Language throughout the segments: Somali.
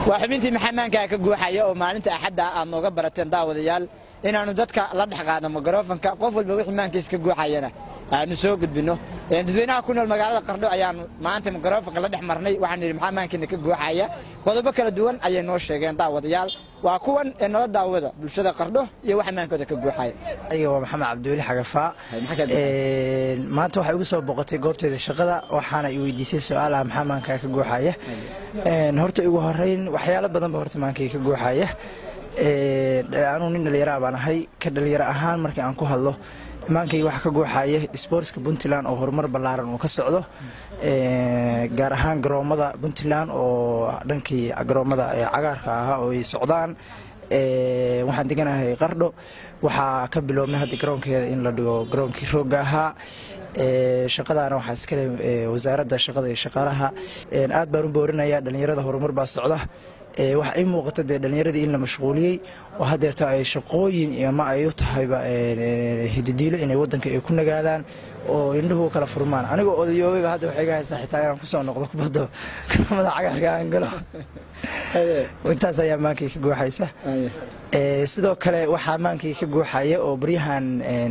waa xubintii maxamaankaa ka guuxaya oo maalinta axadda aad nooga barateen daawadayaal inaannu dadka la dhex qaadno mikrofonka qof walba wixii maankiis ka guuxayana aanu soo gudbinno dadweynaha ku nool magaalada qardho ayaanu maanta mikrofonka la dhex marnay waxaan yidhi maxaa maankiina ka guuxaya qodobo kala duwan ayay noo sheegeen daawadayaal waa kuwan ee nala daawada bulshada qardho iyo waxa maankooda ka guuxaya aniga waa maxamed cabdiweli xagafaa maanta waxay igu soo boqotay goobteeda shaqada waxaana i weydiisay su-aalaha maxaa maankaa ka guuxaya horta igu horeyn waxyaalo badan ba horta maankay ka guuxaya anuu nin dhalinyara baan ahay ka dhalinyaro ahaan markii aan ku hadlo maankayga waxaa ka guuxaya sboortska puntland oo horumar ballaaran uu ka socdo gaar ahaan garoomada puntland oo dhankii garoomada cagaarka ahaa oo ay socdaan waxaan deganahay qardho waxaa ka biloobmay hadda garoonkeeda in la dhigo garoonkii roogga ahaa shaqadaana waxaa iskale wasaaradda shaqada iyo shaqaalaha aad baan u boorinaya dhalinyarada horumar baa socda waxaa ii muuqata dee dhallinyaradii in la mashquuliyey oo haddeerta ay shaqooyin ama ay u tahayba hididiilo inay waddanka ay ku nagaadaan oo indhuhu kala furmaan anigoo odayoobayba hadda waxay ga haysaa xitaa inaan kusoo noqdo kubadda garoomada cagaarka aan galo intaas ayaa maankay ka guuxaysa sidoo kale waxaa maankay ka guuxaya oo baryahan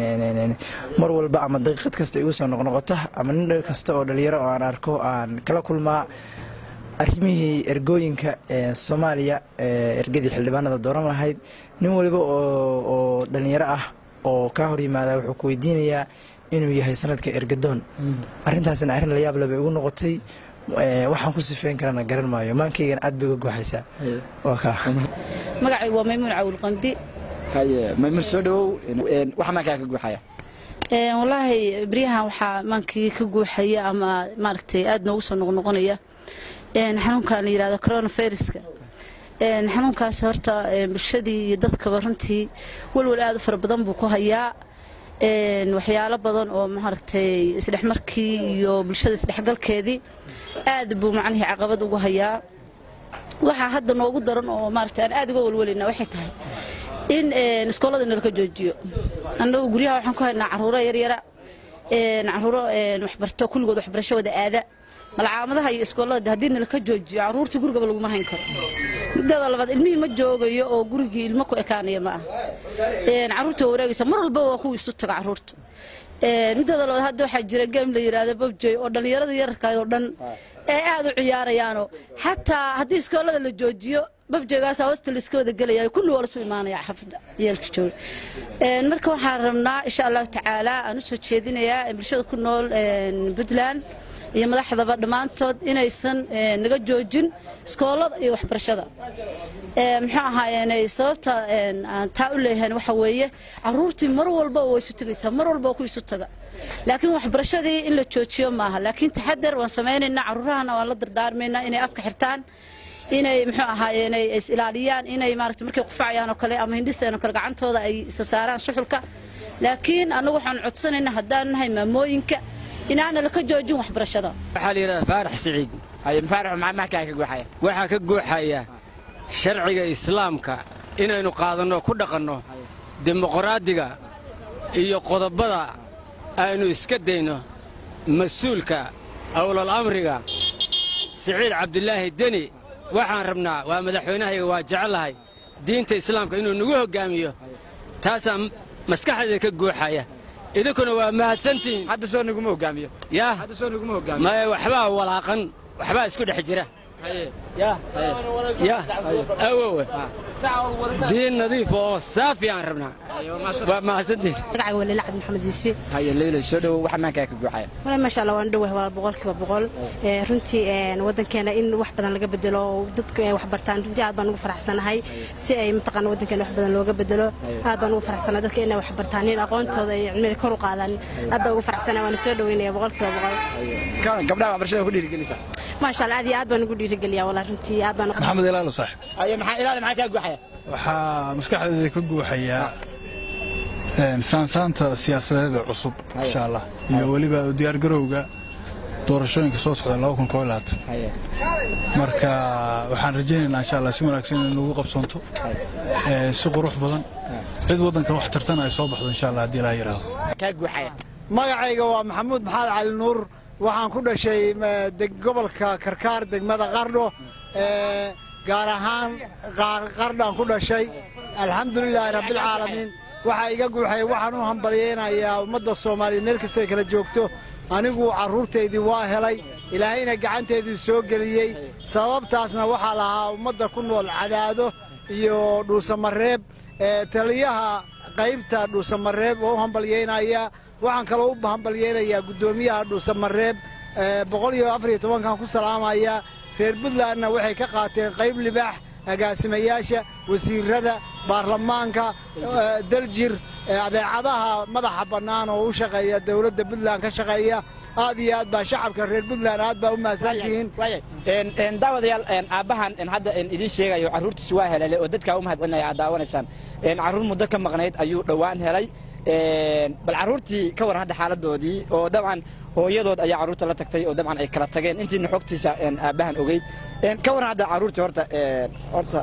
mar walba ama daqiiqad kasta igu soo noqnoqota ama nin kasta oo dhalinyaro oo aan arko aan kala kulmaa arrimihii ergooyinka ee soomaaliya ergadii xildhibaanada dooran lahayd nin waliba oo dhalinyaro ah oo kaa hor yimaada wuxuu ku weydiinayaa inuu yahay sanadka ergadoon arrintaasna arrin layaab leba igu noqotay waxaan ku sifeyn karana garan maayo maankaygana aad bay uga guuxaysaa magacaygu waa maymuun cawil qambi maymuun soo dhawow waxa maankaa ka guuxaya wallaahi beryahan waxaa maankii ka guuxaya ama maaragtay aad noogu soo noqnoqonaya xanuunkan la yidhahdo coronaviruska xanuunkaas horta bulshadii iyo dadkaba runtii walwal aad u fara badan buu ku hayaa waxyaalo badan oo maaragtay isdhexmarkii iyo bulshada isdhexgalkeedii aad buu macnihii caqabad ugu hayaa waxaa hadda noogu daran oo maaragtay aan aad uga walwalayna waxay tahay in iskoolada nalaka joojiyo annagu guryaha waxaan ku haynaa caruuro yaryara caruuro waxbarto kulligood waxbarasho wada aada malcaamadaha iyo iskoolada haddii nalaka joojiyo caruurtii gurigaba laguma hayn karo mideeda labaad ilmihii ma joogayo oo gurigii ilmo ku ekaanaya ma ah caruurta waa wareegaysa mar walba waa kuwa isu taga caruurta mideeda labaad hadda waxaa jira geem la yidhaahdo babjoy oo dhallinyarada yararkaay oo dhan ee aad u ciyaarayaanoo xataa haddii iskoolada la joojiyo babjagaas hoosta layska wada gelaya kulli waa lasu imaanaya xafada yeelka jooga marka waxaan rabnaa insha allahu tacaala aan u soo jeedinayaa bulshada ku nool puntland iyo madaxdaba dhammaantood inaysan naga joojin iskoolada iyo waxbarashada muxuu ahaayeen sababta aan taa u leeyahan waxa weeye caruurtii mar walba waa isu tegaysaa mar walba waa ku isu taga laakiin waxbarashadii in la joojiyo maaha laakiin taxadar waan samaynaynaa caruurahana waan la dardaarmaynaa inay afka xirtaan inay muxuu ahaayeen is ilaaliyaan inay maaragtay markay qufacayaan oo kale ama hindhiseen oo kale gacantooda ay isa saaraan suxulka laakiin annagu waxaan codsanaynaa haddaan nahay maamooyinka inaana laka joojin waxbarashada waxaa la yidhahdaa faarax siciid faarax maxaa maankaa ka guuxaya waxaa ka guuxaya sharciga islaamka inaynu qaadanno ku dhaqanno dimuqraadiga iyo qodobada aynu iska dayno mas-uulka awlal amriga siciid cabdulaahi deni waxaan rabnaa waa madaxweynahayga waa jecellahay diinta islaamka inuu nagu hoggaamiyo taasaa maskaxdeeda ka guuxaya idinkuna waa mahadsantihiin hadda soo naguma hogaamiyo yaa hadda soo naguma hogaamiyo maya waxbaa walaaqan waxbaa isku dhex jira ya ya awowe diin nadiif oo saafi aan rabnaa waa mahadsantihiin magacayga waa leila cabdi maxamed yuusuf haye leyla soo dhawow waxa maankaa ka guuxaya wala maasha allah waan dhowah waa boqolkiiba boqol runtii wadankeena in wax badan laga bedelo oo dadku ay wax bartaan runtii aad baan ugu faraxsanahay si ay mataqaana wadankeena wax badan looga bedelo aad baan ugu faraxsanahay dadka inay wax bartaan in aqoontooda iyo cilmiga kor u qaadaan aad baan ugu faraxsanahay waana soo dhaweynaya boqolkiiba boqol gabdhaha waxbarashada ku dhiirigelisa maasha allah aad iyo aad baan ugu dhiirigeliyaa walaa runtii aad baan maxamed ilaalo saaxib haye maxaa ilaali maxaa kaa guuxaya waxaa maskaxdeeda ka guuxayaa saansaanta siyaasadeeda cusub insha allah iyo weliba diyaargarowga doorashooyinka soo socda marka waxaan rajaynaynaa insha allah si wanaagsan inay nagu qabsanto si qurux badan cid waddankan wax tartana ay soo baxdo insha allah haddii ilaa yidhaahdo kaa guuxaya magacayga waa maxamuud maxamed cali nuur waxaan ku dhashay gobolka karkaar degmada qardho gaar ahaan qardhan ku dhashay alxamdulilaahi rabbilcaalamiin waxaa iga guuxaya waxaan u hambalyaynayaa ummadda soomaaliyeed meel kastoo ay kala joogto anigu carruurtaydii waa helay ilaahayna gacanteedii soo geliyey sababtaasna waxaa lahaa ummadda ku nool cadaado iyo dhuusamareeb taliyaha qaybta dhuusamareeb oo u hambalyaynaya waxaan kaloo u hambalyaynayaa guddoomiyaha dhuusamareeb boqol iyo afar iyo tobankan ku salaamaya reer puntlandna waxay ka qaateen qayb libaax agaasimayaasha wasiirada baarlamaanka daljir adeecadaha madaxa bannaan oo u shaqeeya dowladda puntland ka shaqeeya aad iyo aad baa shacabka reer puntland aad baa u mahadsantihiin daawadayaal aabbahan hadda idiin sheegayo carruurtiisu waa helale oo dadkaa u mahadcelinaya aad daawanaysaan carruur muddo ka maqnayd ayuu dhowaan helay bal carruurtii ka waran hadda xaaladoodii oo dabcan hooyadood ayaa carruurta la tagtay oo dabcan ay kala tageen intiina xogtiisa aabbahan ogeyd ka waran hadda carruurtii horta horta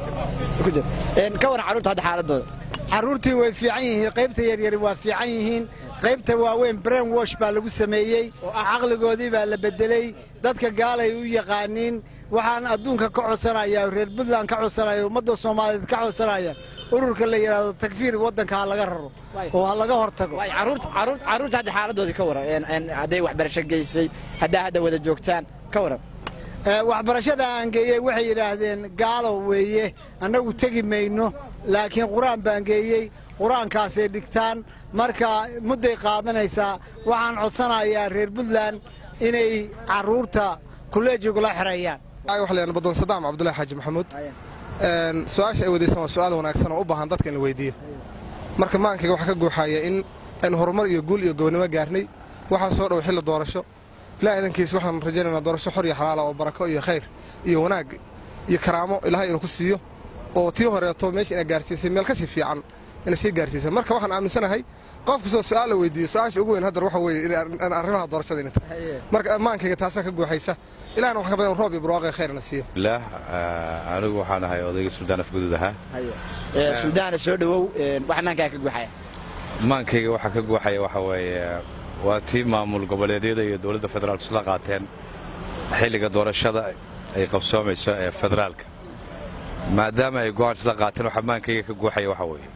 ka waran carruurta hadda xaaladooda carruurtii way fiican yihiin qaybta yaryari waa fiican yihiin qaybta waaweyn brain wash baa lagu sameeyey caqligoodii baa la bedeley dadka gaalay u yaqaaniin waxaan adduunka ka codsanayaa reer puntland ka codsanaya ummadda soomaaliyeed ka codsanaya ururka la yidhaahdo takfiir waddanka ha laga raro oo ha laga hor tago carruurta hadda xaaladoodii ka waran hadday waxbarasho geysay haddaa hadda wada joogtaan ka waran waxbarashada aan geeyey waxay yidhaahdeen gaalo weeye annagu tegi mayno laakiin qur-aan baan geeyey qur-aankaasay dhigtaan marka mudday qaadanaysaa waxaan codsanayaa reer puntland inay carruurta kuleejigula xereeyaan badoon sadaam cabdulahi xaaji maxamuud su-aasha ay weydiisaan waa su-aal wanaagsan oo u baahan dadka in la weydiiyo marka maankayga waxaa ka guuxaaya in aynu horumar iyo guul iyo gobonnimo gaarnay waxaa soo dhow xilli doorasho ilaa idankiis waxaan rajaynaynaa doorasho xor iyo xalaala oo barako iyo khayr iyo wanaag iyo karaamo ilaahay inuu ku siiyo oo tii horeeto meesha ina gaarsiisay meel ka sii fiican ina sii gaarsiisay marka waxaan aaminsanahay qof kastoo su-aal la weydiiyo su-aasha ugu weyn haddar waxa weeye in arrimaha doorashada inay tahay marka ammaankayga taasaa ka guuxaysa ilahna wax ka badan roob iyo barwaaqo khayrna siiyo ilaah anigu waxaan ahay odayga suldaan afguduud ahaa suldaana soo dhowow wax maankaa ka guuxaya maankayga waxaa ka guuxaya waxa weeye waa tii maamul goboleedyada iyo dowladda federaalku isla qaateen xilliga doorashada ay qabsoomayso ee federaalka maadaama ay go'aan isla qaateen waxaa maankayga ka guuxaya waxa weeye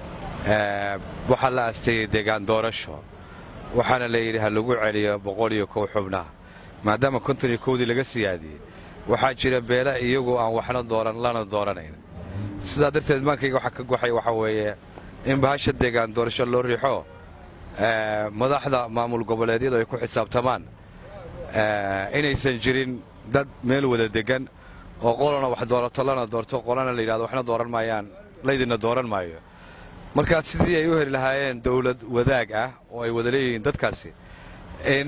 waxaa la aasteeyey deegaan doorasho waxaana la yidhi ha lagu celiyo boqol iyo kow xubnaha maadaama konton iyo kowdii laga siyaadiyey waxaa jira beela iyagu aan waxna dooran lana dooranayn sidaa darteed maankayga waxaa ka guuxaya waxaa weeye in bahasha deegaan doorasho loo riixo madaxda maamul goboleedyadu ay ku xisaabtamaan inaysan jirin dad meel wada degan oo qolana wax doorato lana doorto qolana la yidhahdo waxna dooran maayaan laydinna dooran maayo markaa sidii ay u heli lahaayeen dawlad wadaag ah oo ay wada leeyihiin dadkaasi in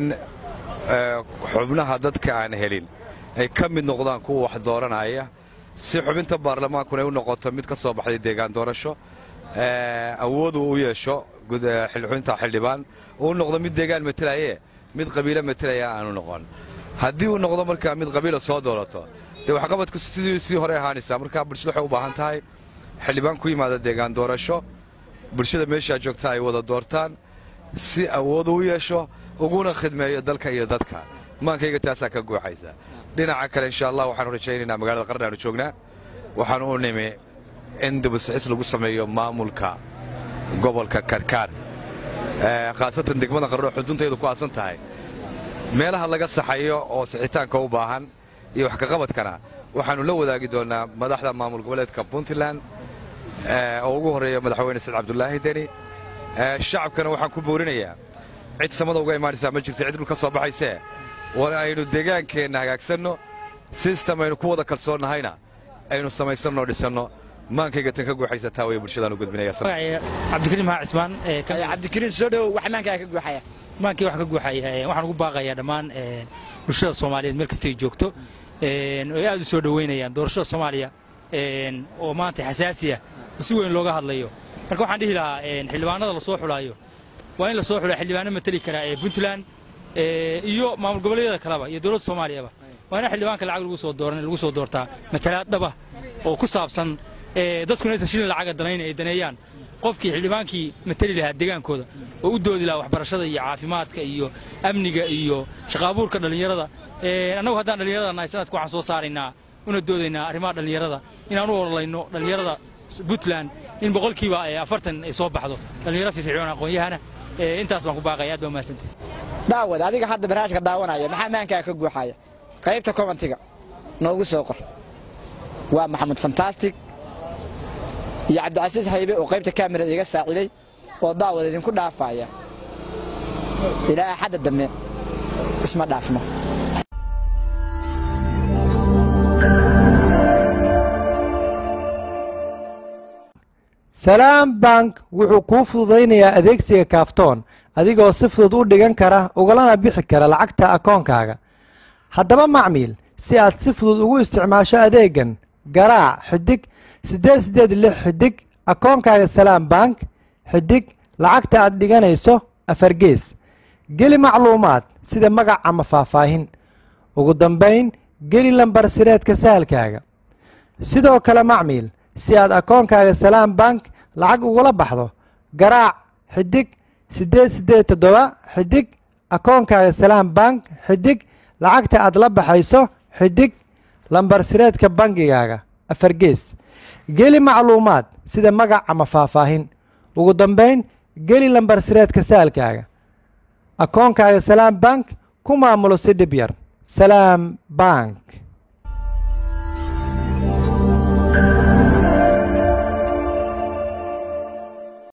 xubnaha dadka aan helin ay ka mid noqdaan kuwa wax dooranaya si xubinta baarlamaankuna ay u noqoto mid ka soo baxday deegaan doorasho awoodu u yeesho xubinta xildhibaan uu noqdo mid deegaan matelaye mid qabiilo matalaya aanu noqon haddii uu noqdo markaa mid qabiila soo doorato dee waxqabadku sidii sii hore ahaanaysaa markaa bulshada waxay u baahan tahay xildhibaan ku yimaada deegaan doorasho bulshada meeshaa joogta ay wada doortaan si awoodu u yeesho uguna khidmeeyo dalka iyo dadka maankayga taasaa ka guuxaysa dhinaca kale insha allah waxaanu rajaynaynaa magaalada qarnaanu joognaa waxaanu u nimi in dibusixis lagu sameeyo maamulka gobolka karkaar khaasatan degmada qarnoo xuduntaydu ku aasan tahay meelaha laga saxayo oo sixitaanka u baahan iyo wax kaqabadkana waxaannu la wadaagi doonnaa madaxda maamul goboleedka puntland oo ugu horreeya madaxweyne said cabdulaahi deni shacabkana waxaan ku boorinayaa cid samada uga imaanaysaa ma jirto cid dhul ka soo baxaysee war aynu deegaankeenna hagaagsanno sistem aynu ku wada kalsoonnahayna aynu samaysanno dhisanno maankayga tan ka guuxaysa taa way bulshadaan u gudbinayacabdikariim haa cismaan cabdikariim soo dhowow wax maankaa ka guuxaya maankii wax ka guuxaya waxaan ugu baaqayaa dhammaan bulshada soomaaliyeed meel kastay joogto oy aad u soo dhoweynayaan doorashada soomaaliya oo maanta xasaasiya oo si weyn looga hadlayo marka waxaan dhihi lahaa xildhibaanada lasoo xulaayo waa in lasoo xulaa xildhibaano mateli karaa ee puntland iyo maamul goboleedyada kaleba iyo dowladda soomaaliyaba waa in xildhibaanka lacag lagu soo dooran lagu soo doortaa matalaad dhaba oo ku saabsan dadkuna aysan shilin lacaga danayn ay daneeyaan qofkii xildhibaankii mateli lahaa degaankooda oo u doodi lahaa waxbarashada iyo caafimaadka iyo amniga iyo shaqaabuurka dhallinyarada annagu haddaan dhallinyarada nahay sanadka waxaan soo saaraynaa una doodaynaa arrimaha dhallinyarada inaan u ololayno dhallinyarada puntland in boqolkiiba afartan ay soo baxdo dhallinyaro firfircoon aqoon-yahana intaas baan ku baaqaya aad baa umahadsantay daawad adiga hadda barnaamijka daawanaya maxaa maankaa ka guuxaya qaybta commentiga noogu soo qor waa maxamed fantastic iyo cabdicasiis haybe oo qaybta kamerada iga saaciday oo daawad idinku dhaafaya ilaa axadda dambe isma dhaafno salaam bank wuxuu kuu fududaynayaa adeegsiga kaaftoon adigoo si fudud u dhigan kara ugalana bixi kara lacagta akoonkaaga haddaba macmiil si aad si fudud ugu isticmaasho adeegan garaac xidig siddeed siddeed lix xidig akoonkaaga salaam bank xidig lacagta aad dhiganayso afargees geli macluumaad sida magac ama faahfaahin ugu dambayn geli lambar sireedka sahalkaaga sidoo kale macmiil si aad akoonkaaga salaam bank lacag ugula baxdo garaac xidig siddeed siddeed toddoba xidig akoonkaaga salaam bank xidig lacagta aad la baxayso xidig lambar sireedka bangigaaga afargees geli macluumaad sida magac ama faahfaahin ugu dambayn geli lambar sireedka saalkaaga akoonkaaga salaam bank ku maamulo si dhib yar salaam bank